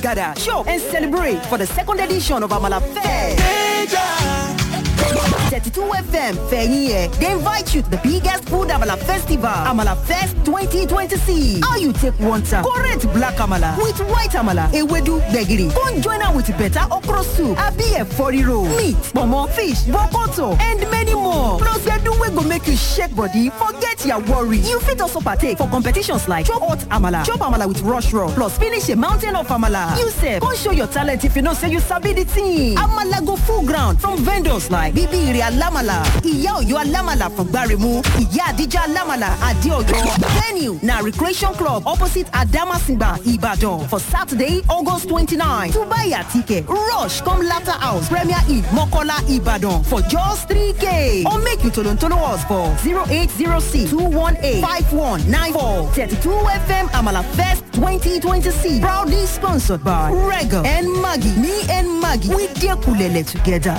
gather, shop, and celebrate for the second edition of Amala Fest. 32 FM Feyie. They invite you to the biggest food Amala festival, Amala Fest 2026. How you take one time, correct black Amala with white Amala, Ewedu Begiri. Come join her with better okra soup, Abi for roll, meat, pomo, fish, bokoto, and many more. Plus, they do we go make you shake body, forget your worry. You fit also partake for competitions like Chop Hot Amala, Chop Amala with Rush Raw, plus finish a mountain of Amala. You say, come show your talent if you know say you sabi the thing. Amala go full ground from vendors like Bibi Ire Alamala, Iya Oyo Alamala from Gbarimu, Iya Adija Alamala, Adeoyo. Venue na Recreation Club opposite Adamasimba, Ibadan for Saturday, August 29. To buy your ticket, rush come later house, Premier Eve, Mokola, Ibadan for just 3K. Or make you tolon tolo us for 0806 218 5194 32 FM Amala Fest 2026. Proudly sponsored by Regal and Maggie. Me and Maggie, we dear Kulele together.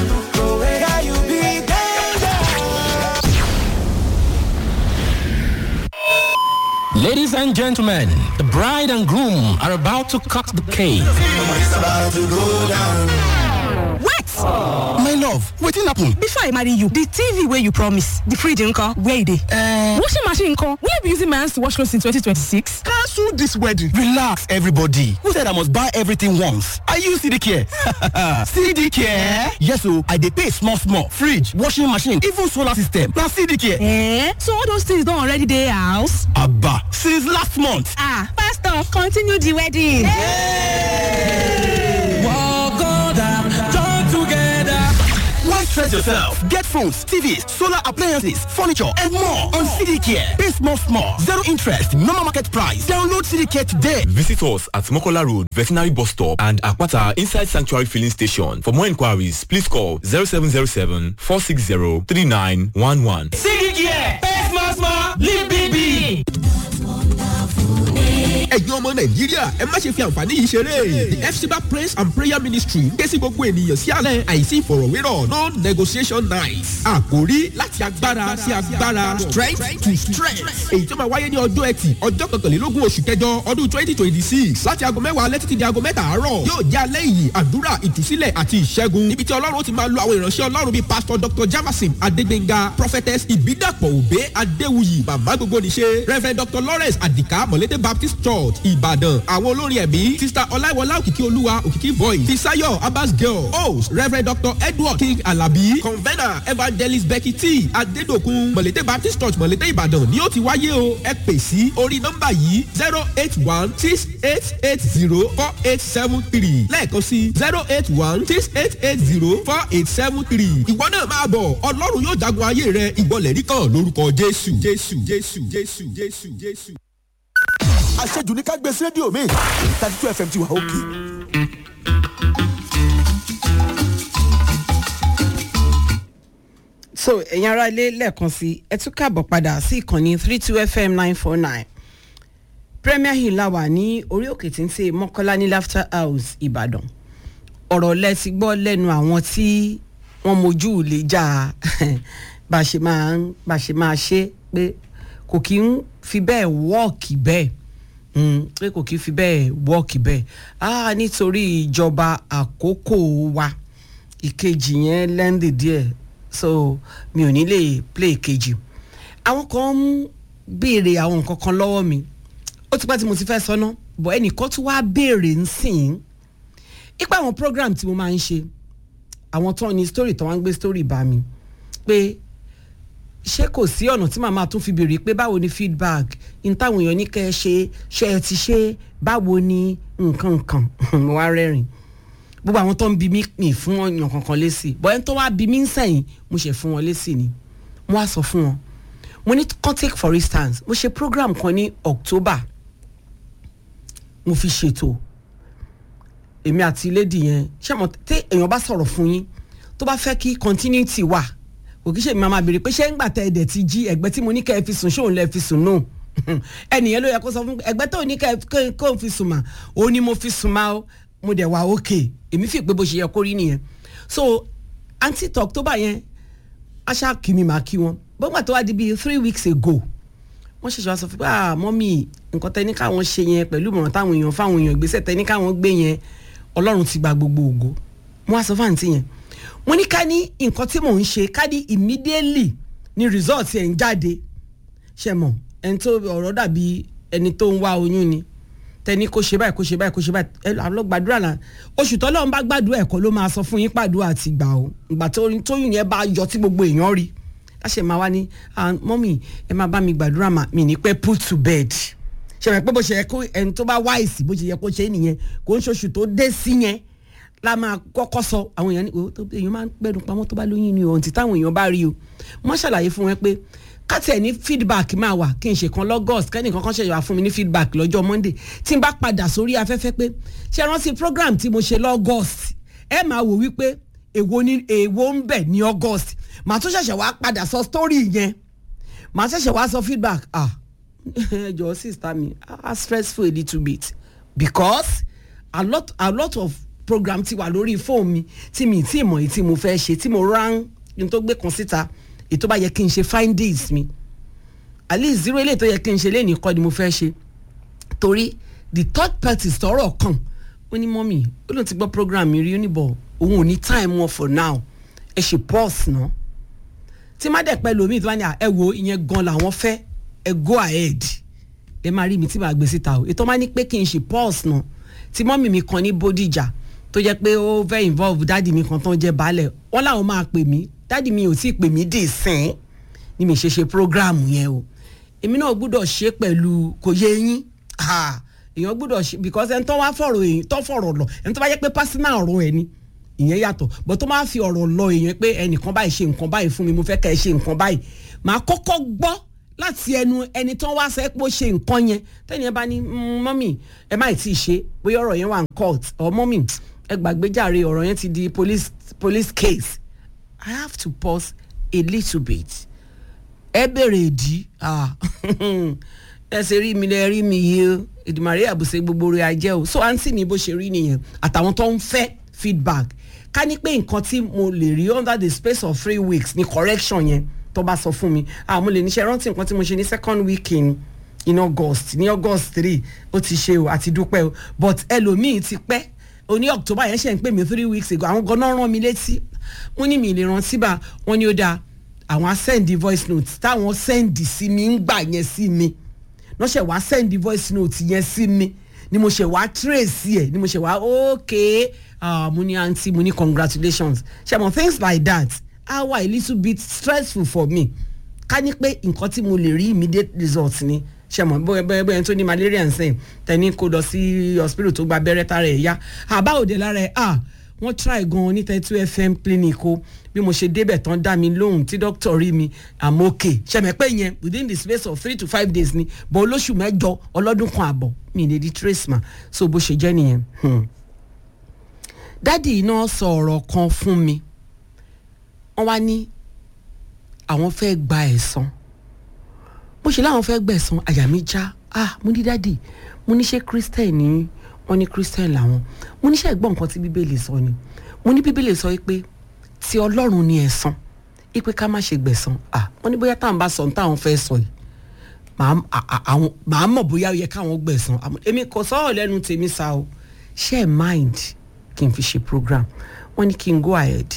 Ladies and gentlemen, the bride and groom are about to cut the cake. What? My love, wetin happen? Before I marry you, the TV wey you promise, the fridge nko, where e dey? Uh, washing machine nko, will you be using my hands to wash clothes in 2026? Cancel this wedding. Relax, everybody. Who said I must buy everything once? I use CD Care. CD Care? Yes o, I dey pay small small. Fridge, washing machine, even solar system. Na CD Care. Eh? So all those things don already dey house? Abba, since last month. Ah, pastor, continue the wedding. Why stress yourself? Get phones, TVs, solar appliances, furniture, and more on CD Care. Pay small small. Zero interest, normal market price. Download CD Care today. Visit us at Mokola Road, Veterinary Bus Stop and Akwata Inside Sanctuary Filling Station. For more inquiries, please call 0707 460 3911. CD Care, pay small small, live big big. ẹ̀yin ọmọ nàìjíríà ẹ má ṣe fi àǹfààní yìí ṣeré the fcba praise and prayer ministry ké sí gbogbo ènìyàn sí alẹ́ àìsí ìfọ̀rọ̀wérọ̀ no negotiation night àkórí láti agbára sí agbára strength to strength èyí tó máa wáyé ní ọjọ́ ẹtì ọjọ́ kọkànlélógún oṣù kẹjọ ọdún twenty twenty six láti aago mẹ́wàá alẹ́ títí di aago mẹ́ta àárọ̀ yóò jẹ́ alẹ́ yìí àdúrà ìtúsílẹ̀ àti ìṣẹ́gun níbi tí ọlọ́run ti máa lo àwọn ìránṣẹ́ ọlọ́run bíi pastor dr javasim adégbénga prophetess ìbídàpọ̀ òbé adéwuyì màmá gbogbo níṣe reverend dr lawrence adika mọ̀lété baptist church ìbàdàn àwọn olórin ẹ̀mí sista ọláìwọlá òkìkí olúwa òkìkí voice fisayo abbas girl host reverend dr edward king alabi convener evangelist becky t adédokun mọ̀lété baptist church mọ̀lété ìbàdàn ni ó ti wáyé o ẹ pè sí orí nọ́mbà yìí zero eight one six eight eight zero four eight seven three lẹ́ẹ̀kan sí zero eight one six eight eight zero four eight seven three ìwọ náà máa bọ̀ ọlọ́run yóò jagun ayé rẹ ìwọlẹ̀ rí kan lórúkọ jésù jésù jésù jésù jésù jésù. àṣejù ní ká gbé sí rédíò mi thirty two fm ti wà òkè. so ẹ̀yin ará ilé lẹ́ẹ̀kan sí ẹ tún káàbọ̀ padà sí ìkànnì three two fm nine four nine premier hill la wà ní orí òkè tí ń ṣe mọ́kọ́lá ní laughter house ìbàdàn ọ̀rọ̀ lẹ ti gbọ́ lẹ́nu àwọn tí wọ́n mojú lè jà bá a ṣe máa ń bá a ṣe máa ṣe pé kò kí ń fi bẹ́ẹ̀ wọ́ọ̀kì bẹ́ẹ̀ pé kò kí ń fi bẹ́ẹ̀ wọ́ọ̀kì bẹ́ẹ̀ ah nítorí ìjọba àkókò wa ìkejì yẹn lẹ́ndì díẹ̀ so mi ò ní lè play kejì àwọn kan ń béèrè àwọn nǹkan kan lọ́wọ́ mi ó ti pẹ́ tí mo ti fẹ́ sọ́nà bọ̀ ẹnìkan tún wá béèrè ń sìn ipa àwọn program tí mo máa ń ṣe àwọn tó ní story tó wá ń gbé story bá mi pé ṣé kò sí ọ̀nà tí màmá tún fi béèrè pé báwo ni feedback n táwọn èèyàn ní kẹ́ ẹ ṣe ṣe ẹ ti ṣe báwo ni nǹkan nǹkan mo wá rẹ́rìn gbogbo àwọn tó ń bi mí pè fún ọyàn kankan lésì bọ́ ẹni tó wá bi mí ń sẹ́yìn mo ṣe fún wọn lésì ni mo wá sọ fún wọn mo ní kan take for instance mo ṣe program kan ní october mo fi ṣètò èmi àti lady yẹn ṣé mo tí èèyàn bá sọ̀rọ̀ fún yín tó bá fẹ́ kí continuity wà kò kí ṣe mi máa béèrè pé ṣé ń gbà tẹ ẹ̀dẹ̀ ti jí ẹ̀gbẹ́ tí mo ní kẹ́ ẹ fi sùn ṣóun lẹ́ fi sùn náà ẹnìyẹn ló yẹ kó sọ fún ẹgbẹ́ tó ní kẹ́ ẹ kó fi sùn mà ó ní mo fi sùn mà ó mo dẹ̀ wá òkè èmi fi pé bó ṣe yẹ kó rí nìyẹn so anti october yẹn aṣá kì mí máa kí wọn bọ́gbà tó wá di bíi three weeks ago wọ́n ṣẹ̀ṣẹ̀ wá sọ fún pé ah mọ́mì nǹkan tẹ́ni káwọn ṣe yẹn pẹ̀lú ìmọ̀ràn táwọn èèyàn fáwọn èèyàn ìgbésẹ̀ tẹ́ni káwọn gbé yẹn ọlọ́run ti gba gbogbo ògo mo wá sọ fún àǹtí yẹn mo ní ká ní nǹkan tí mò ń ṣe ká ní immediately ni result ẹ̀ ń jáde ṣe mọ̀ ẹni tó ọ̀rọ̀ dàbí ẹni tó ń wá oyún ni tẹni kó ṣe báyìí kó ṣe báyìí kó ṣe báyìí ẹ lọ gbàdúrà là oṣù tọ́lọ́run bá gbàdúrà ẹ̀kọ́ ló máa sọ fún yín pàdúrà àti gbà o ìgbà tóyún yẹn bá yọ tí gbogbo èèyàn rí láṣẹ máa wá ní mọ́mì ẹ máa bá mi gbàdúrà mà mí ní pẹ́ put to bed ṣe mọ̀ pé bó ṣe yẹ kó ẹni tó bá wáìsì bó ṣe yẹ kó ṣe é nìyẹn kó ń ṣoṣù tó dé sí yẹn la máa kọ́kọ́ sọ àwọn èèyàn ní èèyàn máa ń gbẹ́dùn pamọ́ tó bá lóyún ni ohun tí táwọn èèyàn bá rí o wọ́n ṣàlàyé fún wọn pé kátẹ̀ ní feedback máa wà kí n ṣe kan lọ́gọ́st kẹ́nìkan kan ṣẹ̀yà fún mi ní feedback lọ́jọ́ monday tí n bá padà sórí afẹ́fẹ́ pé ṣe rántí program tí mo ṣe lọ́gọ́st ẹ máa wò wípé èwo ni èwo ń bẹ̀ ní august màá tún ṣẹ̀ṣẹ̀ wá padà sọ story yẹn màá ṣẹ̀ṣẹ̀ wá sọ feedback ah ẹ jọ sister mi ah stressful a little bit because a lot a lot of program ti wà lórí fóònù mi tí mi tí mọ̀ èyí tí mo fẹ́ ṣe tí mo rán ní tó gbé kan síta ètò bá yẹ kí n ṣe findings mi at least zero eléyìí tó yẹ kí n ṣe léèní kọ́ ni mo fẹ́ ṣe torí the third party sọ̀rọ̀ kan ó ní mọ́mì ó lóun ti gbọ́ program mi rí ó ní bọ̀ òun ò ní time wọn for now ẹ ṣe pause náà tí má dẹ̀ pẹ́ lómi ìtura ni ẹ wo ìyẹn gan làwọn fẹ́ ẹ go ahead ẹ máa rí mi tí màá gbé síta o ètò máa ní pé kí n ṣe pause náà tí mọ́mì mi kan ní bódìjà tó jẹ́ pé ó fẹ́ involve dáàdì mi kan tán jẹ́ baálẹ̀ wọ́n làwọn máa pè mí dáàdì mi ò tí ì pè mí dì sìn ni mi ṣe ṣe program yẹn o èmi náà gbúdọ̀ ṣe pẹ̀lú kò yé yín èèyàn gbúdọ̀ ṣe because ẹni tó wá fọ̀rọ̀ èyí tó fọ̀rọ̀ lọ ẹni tó bá yẹ pé personal ọ̀rọ̀ ẹ̀ ni ìyẹn yàtọ̀ but tó máa fi ọ̀rọ̀ lọ èèyàn pé ẹnìkan báyìí ṣe nǹkan báyìí fún mi mo fẹ́ kẹ́ ẹ ṣe nǹkan báyìí màá kọ́kọ́ gbọ́ láti ẹnu ẹni tó wá sẹ́ pé ó ṣe nǹkan yẹn tẹ́ni ẹ bá ní mọ́mì ẹ má tí ì ṣe bóyá ọ̀rọ̀ yẹn wà ní court or mọ́mì ẹ gbàgbé jàre ọ̀rọ̀ yẹn ti di police police case I have to pause a little bit ẹ bèrè ìdí ẹ ṣe rí mi lẹ rí mi yìí o ìdìmọ̀rẹ́ àbùsẹ̀ gbogbo rẹ̀ ajẹ́ o so àǹtí mi bó ṣe rí nìyẹn àtàwọn tó ń fẹ́ feedback ká ní pé nǹkan tí mo lè rí under the space of three weeks ní correction yẹn tó bá sọ fún mi ah mo lè níṣẹ́ rántí nǹkan tí mo ṣe ní second week in in august ní august three ó ti ṣe o àti dúpẹ́ o but ẹlòmíì ti pẹ́ oní october yẹn ṣe ń pè mí three weeks ago àwọn gan-an rán mi létí wọ́n ní mi lè rántí bá wọ́n ní ó dáa àwọn á send voice note táwọn send sí mi ń gbà yẹn sí mi wọ́n ṣe wá send voice note yẹn sí mi ni mo ṣe wá trace ẹ̀ ni mo ṣe wá okay uh, mo ní aunty mo ní congratulations ṣe mo things like that ah wà a little bit stressful for me ká ní pé nǹkan tí mo lè rí immediate result ni ṣe mọ bóyá bóyá bóyá tó ní malaria nsìn tẹni kó lọ sí hospital tó gba abẹ́rẹ́ tára ẹ̀ yá àbá òde lára ẹ̀ ah wọ́n try gan ní thirty two fm clinic o bí mo ṣe débẹ̀ tán dá mi lóhùn tí doctor rí mi i'm okay ṣẹ̀mẹ̀ pé yẹn within the space of three to five days ni bọ̀ olóṣù mẹ́jọ ọlọ́dún kan àbọ̀ mi lè di trace ma so bó ṣe jẹ́ nìyẹn. Hmm. dádì náà sọ ọ̀rọ̀ kan fún mi wọ́n wá ní àwọn fẹ́ gba ẹ̀san bó ṣe láwọn fẹ́ gbẹ̀san àyà mi já ah mo ní dádì mo ní ṣe christian ní wọ́n ní christian làwọn mo ní ṣe ẹ̀gbọ́n nǹkan tí bíbélì sọ ni mo ní bíbélì sọ pé ti ọlọ́run ni ẹ̀san ipe ká má ṣe gbẹ̀san ah wọ́n ní bóyá táwọn bá sọ ní táwọn fẹ́ sọ yìí màá mọ̀ bóyá ó yẹ káwọn gbẹ̀san èmi kò sọ̀rọ̀ lẹ́nu tèmi sa o ṣe é mind kí n fi ṣe program wọ́n ní kí n go ahead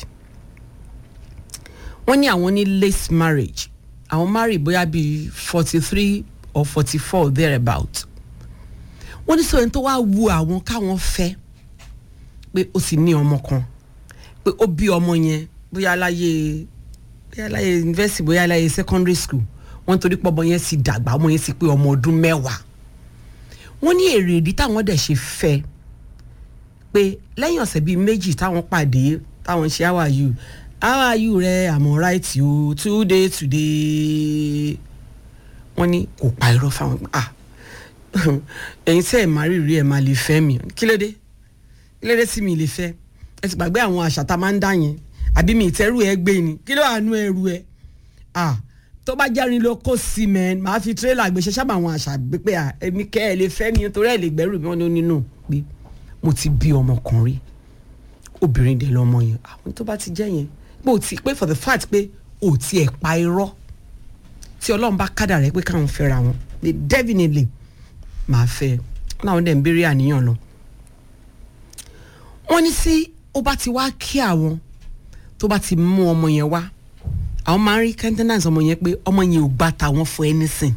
wọ́n ní àwọn ní late marriage àwọn marry bóyá bíi forty three or forty four thereabout wọ́n ní sọ ẹni tó wá wu àwọn káwọn fẹ́ pé ó sì ní ọmọ kan pé ó bí ọmọ yẹn bóyá láyé bóyá láyé university bóyá láyé secondary school wọ́n torí pé ọmọ yẹn sì dàgbà ọmọ yẹn sì pé ọmọ ọdún mẹ́wàá wọ́n ní èrè ìdí táwọn dẹ̀ ṣe fẹ́ pé lẹ́yìn ọ̀sẹ̀ bíi méjì táwọn pàdé táwọn ṣe how are you how are you rẹ àmọ́ right o today today wọ́n ní kò pa irọ́ fáwọn ah ẹ̀yin tí ẹ̀ máa rí rí ẹ̀ máa lè fẹ́ mi kí ló dé kí ló dé tí mi lè fẹ́ ẹ ti gbàgbé àwọn àṣà tá a máa ń dá yẹn àbí mi ìtẹ́rù ẹ gbé ni kí ló wà nú ẹrù ẹ ah tó bá járin ló kó sí mẹ́n máa fi tírélà gbèsè sábà àwọn àṣà pé à èmi kẹ́ ẹ lè fẹ́ mi torí ẹ lè gbẹ́rù mi wọn ní nínú pé mo ti bí ọmọkùnrin obìnrin dẹ̀ lọ́mọ yẹn àwọn tó bá ti jẹ́ yẹn pé o ti pé for the fact pé o ti ẹ̀ pa irọ́ tí ọlọ́run bá kádà rẹ pé káwọn fẹ́ra wọn they definitely máa fẹ́ wọn làwọn dẹ̀ ń béèrè àníyàn lọ. wọ́n ní sí ó bá ti wá kí àwọn tó bá ti mú ọmọ yẹn wá àwọn máa ń rí countenance ọmọ yẹn pé ọmọ yẹn ò gbà tàwọn for anything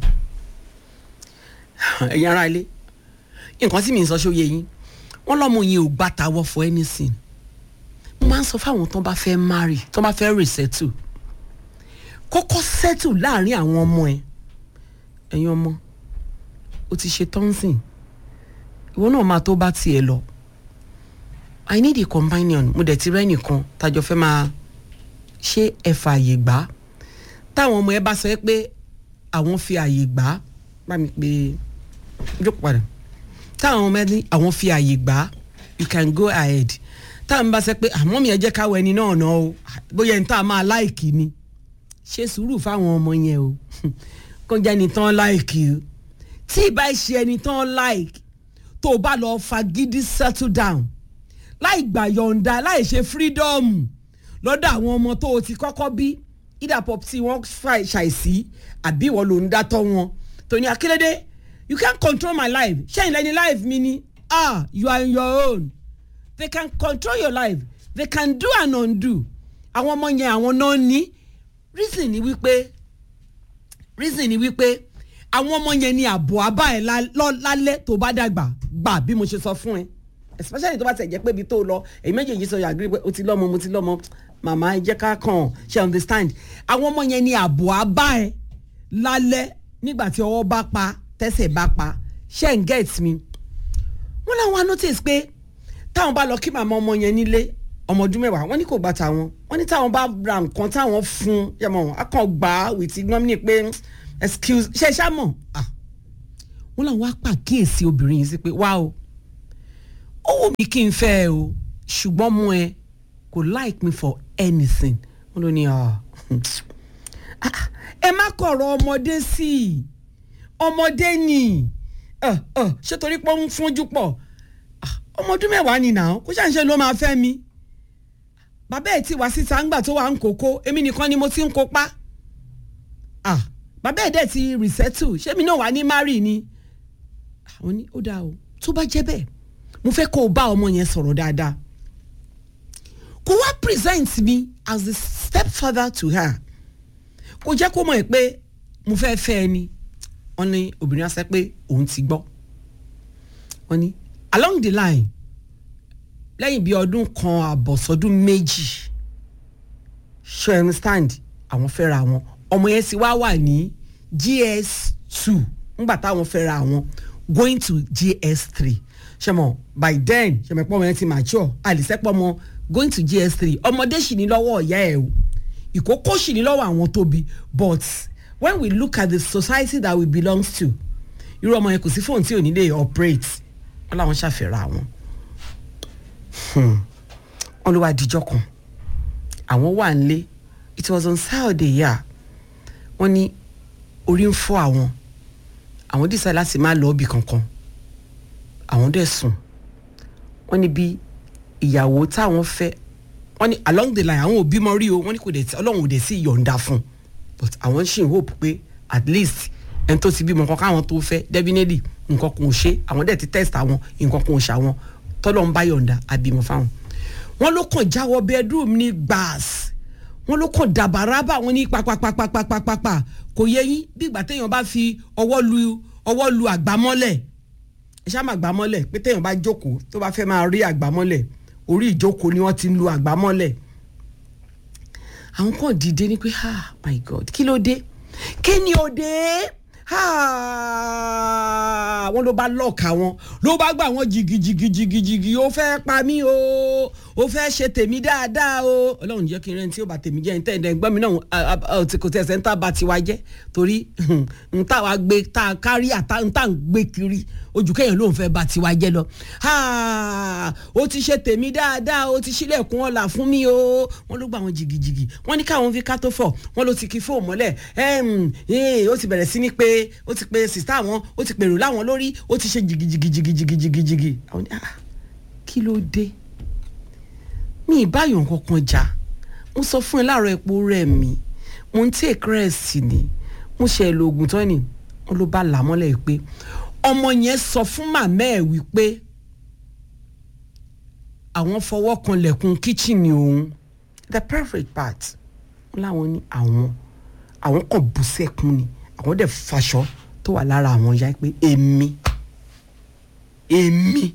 ẹ̀yin ará ilé nǹkan tí mi ń sọ ṣó yẹ yín wọ́n lọ́mọ yẹn ò gbà tàwọn for anything mo máa ń sọ fáwọn tó bá fẹ́ marry tó bá fẹ́ resettle kọ́kọ́ settle láàrin àwọn ọmọ ẹ̀ ẹ̀yin ọmọ o ti ṣe tọ́nsìn ìwọ náà máa tó bá tiẹ̀ lọ i need a companion mo dẹ̀ ti rẹ́ nìkan tájọ fẹ́ máa ṣe ẹ̀fà àyè gbà táwọn ọmọ ẹ bá sọ pé àwọn fi àyè gbà bá mi pé jókòó padà táwọn ọmọ ẹ ní àwọn fi àyè gbà you can go ahead táwọn bá sọ pé àmọ́ mi ẹ jẹ́ káwọ ẹni náà náà o bóyá ẹni tá a máa láìkì ni ṣe sùúrù fáwọn ọmọ yẹn o kó jẹ́ ẹni tán láìkì o tí ì bá ṣe ẹni tán láìkì tó o bá lọ fagídí settle down láì gbà yọ̀ǹda láì ṣe freedom lọ́dọ̀ àwọn ọmọ tó o ti kọ́kọ́ bí either pop tí wọ́n ṣàìsí àbí ìwọ ló ń dátọ́ wọn tó ní akílédé you can't control my life ṣẹ́yìn lẹ́ni life mi ni ah you are in your own they can control your life they can do and undo àwọn ọmọ yẹn àwọn náà ní reason ni wípé reason ni wípé àwọn ọmọ yẹn ni àbọ̀ abá ẹ̀ lálẹ́ tó bá dàgbà gbà bí mo ṣe sọ fún ẹ especially tó bá tẹ̀ jẹ́ pé ibi tó lọ èyí méjèèjì sọ yàgbé pé o ti lọ́mọ mo ti lọ́mọ màmá ẹ jẹ́ ká kàn ṣe understand àwọn ọmọ yẹn ni àbọ̀ abá ẹ̀ lálẹ́ nígbà tí ọwọ́ bá pa tẹ́sẹ̀ bá pa ṣe ń get me wọ́n láwọn notice pé táwọn bá lọ kí màmá ọmọ yẹn nílé ọmọ ọdún mẹ́wàá wọ́n ní kò gbà táwọn wọ́n ní táwọn bá ra nǹkan táwọn fún yẹmọ wọn akàn gbà á with ignominy pé excuse ṣe ṣá mọ̀ wọ́n làwọn á pàkíyèsí obìnrin yìí sí pé wá o ó wù mí kí n fẹ́ ẹ o ṣùgbọ́n mo ẹ kò like me for anything wọ́n ló ní ẹ má kọ̀rọ̀ ọmọdé sí i ọmọdé ni ṣé torí pé ó ń fúnjú pọ̀ ọmọ ọdún mẹ́wàá ni nà ó kó ṣàǹṣe ló máa fẹ́ mi bàbá ẹ̀ tí wá síta ńgbà tó wà ń kókó èmi nìkan ni mo ti ń kópa ah bàbá ẹ̀ dẹ̀ ti resettle ṣé mi náà wà ní mari ni àwọn ní ó dáa o tó bá jẹ́ bẹ́ẹ̀ mo fẹ́ kó o bá ọmọ yẹn sọ̀rọ̀ dáadáa kó wá present me as the stepfather to her kó jẹ́ kó mọ̀ ẹ́ pé mo fẹ́ fẹ́ ẹ ni wọ́n ní obìnrin á sẹ́ pé òun ti gbọ́ wọ́n ní along the line lẹ́yìn bíi ọdún kan àbọ̀sọ́dún méjì ṣe you understand àwọn fẹ́ra wọn ọmọ yẹn sì wá wà ní gs two ńgbà táwọn fẹ́ra wọn going to gs three ṣẹmọ by then ṣẹmọ pọ́ ọmọ yẹn ti mature àlìsẹ́pọ̀ ọmọ going to gs three ọmọdé sì ní lọ́wọ́ ọ̀yá ẹ̀ o ìkókó sì ní lọ́wọ́ àwọn tóbi but when we look at the society that we belong to irú ọmọ yẹn kò sí fóònù tí ò ní lè operate wọn làwọn ṣàfẹ́ra àwọn wọn ló wá dijọ́ kan àwọn wà nílé it was on saturday yà wọ́n ní orí ń fọ́ àwọn àwọn dísà láti má lọ ibì kankan àwọn dẹ̀ sùn wọ́n ní bí ìyàwó táwọn fẹ́ wọ́n ní along the line àwọn ò bímọ rí o wọ́n ní kò dẹ̀ tí ọlọ́run ò dẹ̀ sí ìyọ̀ǹda fún but àwọn ṣì ń hope pé at least ẹni tó ti bímọ kan káwọn tó fẹ́ definitely nǹkan kan ò ṣe àwọn dẹ̀ ti test àwọn nǹkan kan ò ṣe àwọn tọ́lọ́ ń bá yọ̀ǹda àbímọ fáwọn. wọ́n ló kàn jáwọ́ bedroom ní gbàs wọ́n ló kàn dàbàràbà wọn ní pàpàpàpàpàpàpà kò yẹ yín bí ìgbà téèyàn bá fi ọwọ́ lu ọwọ́ lu àgbámọ́lẹ̀ ẹ ṣáà máa gbámọ́lẹ̀ pé téèyàn bá jókòó tó bá fẹ́ máa rí àgbámọ́lẹ̀ orí ìjókòó ni wọ́n ti ń lu àgbámọ́lẹ̀ àwọn kan dìde ní pé ah my god kí ló dé kí ni ó dé wọ́n ló bá lọ́ọ̀ka wọn ló bá gbà wọ́n jìgìjìgìjìgì ó fẹ́ pa mí o ó fẹ́ ṣe tèmi dáadáa o ọlọ́run jẹ́ kí n rẹ́ni tí ó bá tèmi jẹ́ níta ẹ̀dẹ̀ gbọ́n mi náà kò tẹ̀sẹ̀ ń tà bá tiwa jẹ́ torí ń tà wá gbé tá a kárí àtà ń tà ń gbé kiri ojú kẹ́yìn ló ń fẹ́ bá tiwa jẹ́ lọ ó ti ṣe tèmi dáadáa ó ti ṣílẹ̀kùn ọ̀la fún mi o wọ́n ló gbà wọ́n jìgìjìgì wọ́n ní káwọn fi kátó fọ̀ wọ́n ló ti kí fóònù mọ́lẹ̀ ó ti bẹ̀rẹ̀ sí ní pé ó ti pe sista wọn ó ti pèrò láwọn lórí ó ti ṣe jìgìjìgìjìgìjìgì àwọn ní ah kí ló dé mi ìbáyọ̀ kankan jà mo sọ fún ẹ láàárọ̀ epo rẹ̀ mi mo ń take rest ni mo ṣe lo oògùn tán ni wọn ló bá là mọ́lẹ̀ pé ọmọ yẹn sọ fún màmá ẹ̀ wípé àwọn fọwọ́ kan lẹ̀kùn kíchìnì òun the perfect part wọn láwọn ní àwọn àwọn kan bú sẹ́kùn ni àwọn dẹ̀ faṣọ tó wà lára àwọn ya pé èmi èmi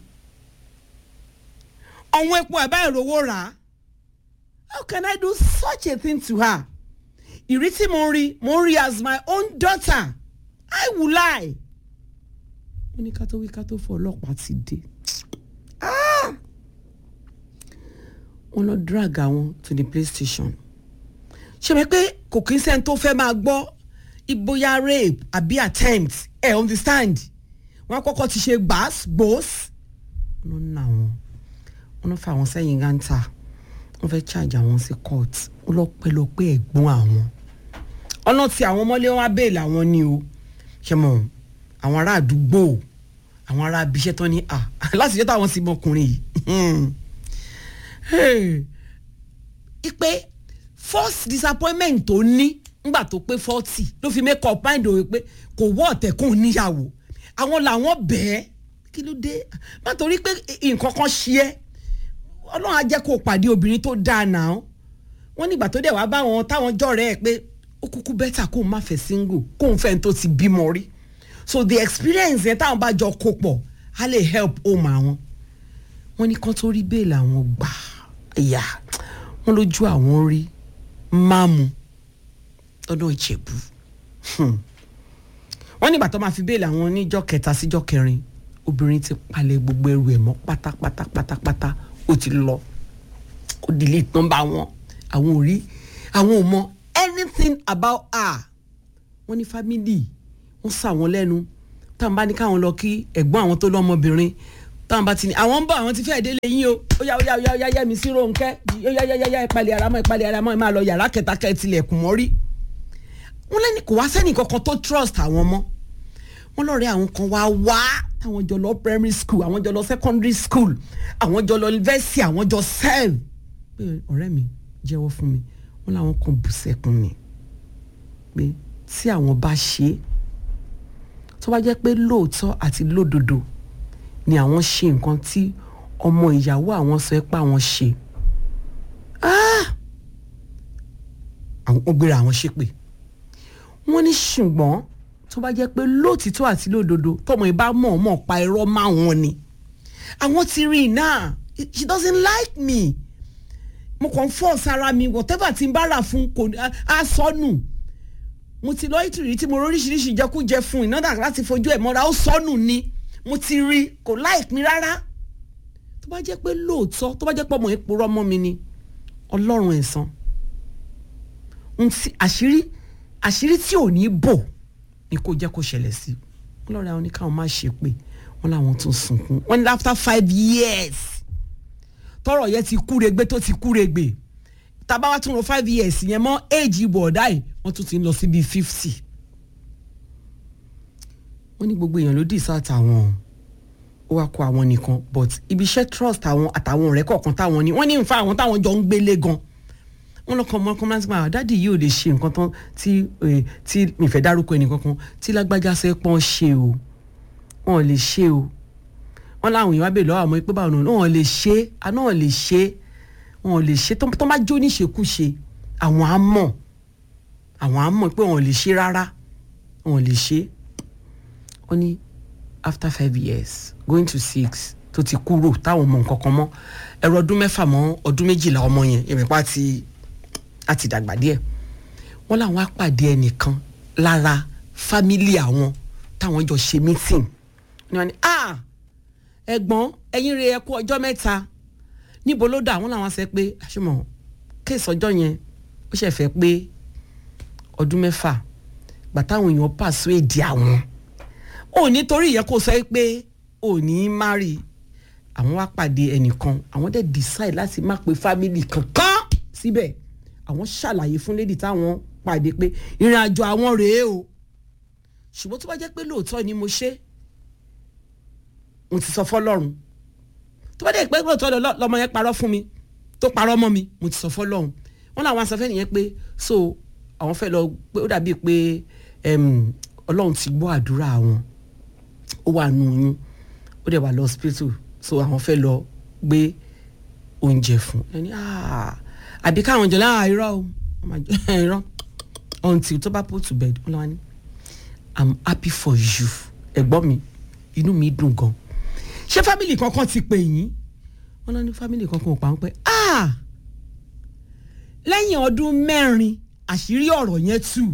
ọ̀wọ́n epo ẹ̀ báyìí rówó rà á how can I do such a thing to her ìrí tí mo rí mo rí as my own daughter I will lie wọ́n ní ká tó wí ká tó fọ ọlọ́pàá ti dé wọ́n lọ drag àwọn to the police station ṣe mi pé kò kí n sẹ́ni tó fẹ́ máa gbọ́ ìbóyá rape àbí attempt ẹ̀ eh, understand wọ́n kọ́kọ́ ti ṣe gbàs gbòs wọ́n ń nà wọ́n wọ́n ń fa àwọn sẹ́yìn gántà wọ́n fẹ́ charge àwọn sí court wọ́n lọ pẹ́ lọ pé ẹ̀gbọ́n àwọn ọ̀nà tí àwọn ọmọlé wọn bẹ́ẹ̀lì àwọn ni o ṣe mọ̀ àwọn ará àdúgbò àwọn ará abiṣẹ́ tán ní à láti jẹ́ táwọn sì mọ ọkùnrin yìí ipe first disappointment tó ní ngbà tó pé forty ló fi make up mind òwe pé kò wọ́ ọ̀tẹ̀kùn níyàwó àwọn làwọn bẹ́ẹ̀ kí ló dé má torí pé nǹkan kan ṣe é ọlọ́run á jẹ́ kó o pàdé obìnrin tó dáa náà wọ́n nígbà tó dẹ̀ wá bá wọn táwọn jọ̀rẹ́ ẹ̀ pé ó kúkú bẹ́tà kó o má fẹ́ single kó o fẹ́ tó ti bímọ rí so the experience yẹn táwọn bá jọ kó pọ̀ á lè help home àwọn wọ́n ní kán tó rí bẹ́ẹ̀lì àwọn gbà ìyá wọ́n lójú àwọn rí máàmù lọ́dọ̀ ìjẹ̀bú wọ́n nígbà tó máa fi bẹ́ẹ̀lì àwọn níjọ́ kẹta síjọ́ kẹrin obìnrin ti palẹ̀ gbogbo ẹrù ẹ̀ mọ́ pátápátá pátápátá ó ti lọ ó delete nọ́mbà wọn àwọn ò rí àwọn ò mọ anything about her wọ́n ní family wọ́n sà wọ́n lẹ́nu táwọn bá ní káwọn lọ kí ẹ̀gbọ́n àwọn tó lọ́mọbìnrin táwọn bá ti ní àwọn ń bọ̀ àwọn ti fẹ́ délé yín o ó yá ó yá ó yá ó yá yá mi sí Rónkẹ́ ó yá yá yá yá ìpalẹ̀ ara mọ́ ìpalẹ̀ ara mọ́ ẹ máa lọ yàrá kẹta kẹ́ ẹ tilẹ̀kùn mọ́rí wọ́n lẹ́ni kò wá sẹ́nì kankan tó trust àwọn mọ́ wọ́n lọ́ọ̀rẹ́ àwọn kan wá wá àwọn jọ lọ primary school àwọn jọ lọ secondary school àwọn jọ lọ university àwọn jọ serve pé ọ̀rẹ́ mi jẹ́wọ́ fún mi wọ́n láwọn kan bù sẹ́kùn ni pé tí àwọn bá ṣe é tó bá jẹ́ pé lóòótọ́ àti lódodo ni àwọn ṣe nǹkan tí ọmọ ìyàwó àwọn sọ pé àwọn ṣe àwọn gbéra àwọn ṣépè wọ́n ní ṣùgbọ́n tó bá jẹ́ pé lóòtítọ́ àti lódodo tọmọ ìbá mọ̀ọ́mọ̀ pa irọ́ máwọn ni àwọn ti rí i náà she doesn't like me mo kàn fọ́ sára mi whatever tí n bá rà fún kò á sọnù mo ti lọ ìtìrí tí mo róríṣiríṣi ìjẹkújẹ fún iná dà láti fojú ẹ̀ mọ́ra ó sọnù ni mo ti rí kò like mi rárá tó bá jẹ́ pé lóòótọ́ tó bá jẹ́ pé ọmọ yẹn purọ́ mọ́ mi ni ọlọ́run ẹ̀san àṣírí àṣírí tí ò ní bò ni kò jẹ́ kó ṣẹlẹ̀ sí wọn lọ́ọ́ rẹ̀ àwọn oníkàwọn má ṣe pé wọ́n láwọn tún sunkún wọ́n ní after five years tọrọ yẹn ti kúregbe tó ti kúregbe tábà wá tún lọ five years yẹn mọ́ éèjì bọ̀ọ̀dá yìí wọ́n tún ti ń lọ sí bíi fifty wọ́n ní gbogbo èèyàn ló dì sáà tàwọn ó wá kó àwọn nìkan but ibi iṣẹ́ trust àwọn àtàwọn ọ̀rẹ́ kọ̀ọ̀kan táwọn ní wọ́n ní nfa àwọn táwọn jọ ń gbélé gan wọ́n lọ́kàn mọ́ ọkàn láti máa dádì yìí ò lè ṣe nǹkan tán tí tí mi fẹ́ dárúkọ ẹnì kankan tí lágbájá ṣe pọ́n ṣe o wọn ò lè ṣe o wọn láwọn èèyàn wá bèèrè lọ́wọ́ àwọn pé báwọn náà wọn ò lè ṣe àná wọn ò lè ṣe wọn ò lè ṣe tó bá jó níṣekúṣe àwọn á mọ̀ àwọn á mọ̀ pé wọn ò lè ṣe rárá wọn ò lè ṣe wọ́n ní after five years going to six tó ti kúrò táwọn ọmọ nǹkan kan mọ́ ẹ̀rọ ọdún mẹ́fà mọ́ ọdún méjìlá ọmọ yẹn ìrìnpá ti àti dàgbà díẹ̀ wọ́n làwọn á pàdé ẹnìkan lára fámílì àwọn táwọn jọ ṣe meeting ni wọ́n ní ah ẹ̀gbọ́n ẹ̀yin rẹ̀ ẹ kú ọjọ́ mẹ́ta níbo ló dà wọ́n làwọn sẹ pé àṣemọ̀ kéèsì ọjọ́ yẹn ó ṣẹ̀ fẹ́ pé ọdún mẹ́fà gbà táwọn èèyàn pàṣẹ èdè àwọn ò nítorí ìyẹn kò sọ pé ò ní márì àwọn wá pàdé ẹnìkan àwọn dẹ̀ decide láti má pe family kankan síbẹ̀ àwọn ṣàlàyé fún lady táwọn pàdé pé ìrìn àjò àwọn rèé o ṣùgbọ́n tó bá jẹ́ pé lóòótọ́ ni mo ṣe mo ti sọ fọlọ́run tó bá dẹ̀ pé lóòótọ́ lọmọ yẹn parọ́ fún mi tó parọ́ mọ́ mi mo ti sọ fọlọ́run wọn làwọn asọfẹ́ nìyẹn pé so àwọn fẹ́ lọ pé ó dàbí pé em, ọlọ́run ti gbọ́ àdúrà wọn ó wà nù oyún ó dẹ̀ wà lọ hospital so àwọn fẹ́ lọ gbé oúnjẹ fún ẹni "Ah, àbí káwọn jọ láà irọ́ o Wọ́n máa jẹ- irọ́ until tó bá put to bed ó lọ́wọ́ ni i'm happy for you ẹ̀gbọ́n mi inú mi dùn gan ṣé family kankan ti pè yín wọ́n lọ ní family kankan ò pa wọ́n pé ah lẹ́yìn ọdún mẹ́rin àṣírí ọ̀rọ̀ yẹn tú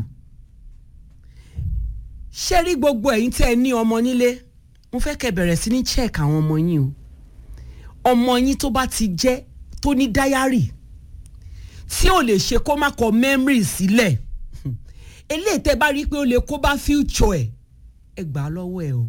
ṣé rí gbogbo ẹ̀yin tẹ́ ẹ ní ọmọ nílé mo fẹ́ kẹ́ bẹ̀rẹ̀ sí ní check àwọn ọmọ yín o ọmọ yín tó bá ti jẹ́ tó ní diary tí ò lè ṣe kó má kọ memory sílẹ̀ eléyìí tẹ́ bá rí i pé ó lè kó bá future ẹ̀ ẹ gbà á lọ́wọ́ ẹ o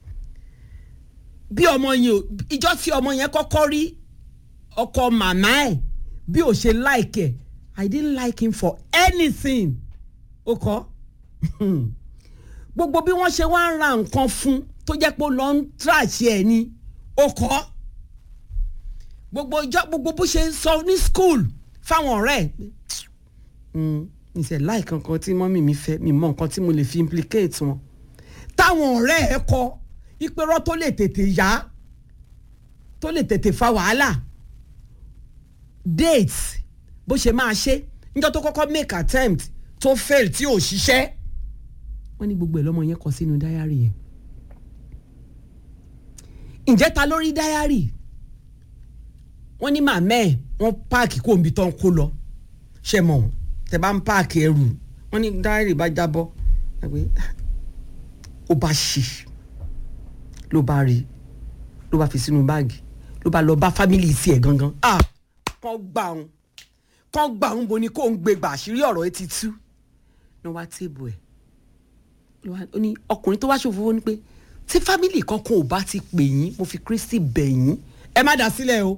bí ọmọ yẹn o ìjọ tí ọmọ yẹn kọ́kọ́ rí ọkọ màmá ẹ̀ bí ò ṣe like ẹ̀ i didn't like him for anything ó kọ́ gbogbo bí wọ́n ṣe wá ń ra nǹkan fún tó jẹ́ pé ó lọ ń tíráṣì ẹ̀ ni ó kọ́ gbogbo ìjọ gbogbo bó ṣe ń sọ ní school fáwọn ọ̀rẹ́ ẹ̀ pé ìṣẹ̀ láì kankan tí mọ́mì mi fẹ́ mi mọ nǹkan tí mo lè fi implicate wọn táwọn ọ̀rẹ́ ẹ̀ kọ ìpẹ́rọ́ tó lè tètè yá tó lè tètè fa wàhálà date bó ṣe máa ṣe níjọ́ tó kọ́kọ́ make attempt tó fail tí ò ṣiṣẹ́ wọ́n ní gbogbo ẹ̀ lọ́mọ yẹn kọ sínú diary yẹn ǹjẹ́ ta lórí diary wọ́n ní màmá ẹ̀ wọ́n páàkì kó omi tán kó lọ ṣe mọ̀ wọ́n tẹ bá ń páàkì ẹrù wọ́n ní diary bá jábọ́ ẹgbẹ́ ó bá ṣì ló bá rí ló bá fi sínú báàgì ló bá lọ bá fámìlì tiẹ̀ gangan ah kàn gbà òun kàn gbà òun bo ni kò ń gbé gbà àṣírí ọ̀rọ̀ ẹ ti tú ní wá téèbù ẹ̀ ló wá- ó ní ọkùnrin tó wá ṣòfò ní pé tí fámìlì kankan ò bá ti pè yín mo fi kristi bẹ̀ yín ẹ má dá sílẹ̀ o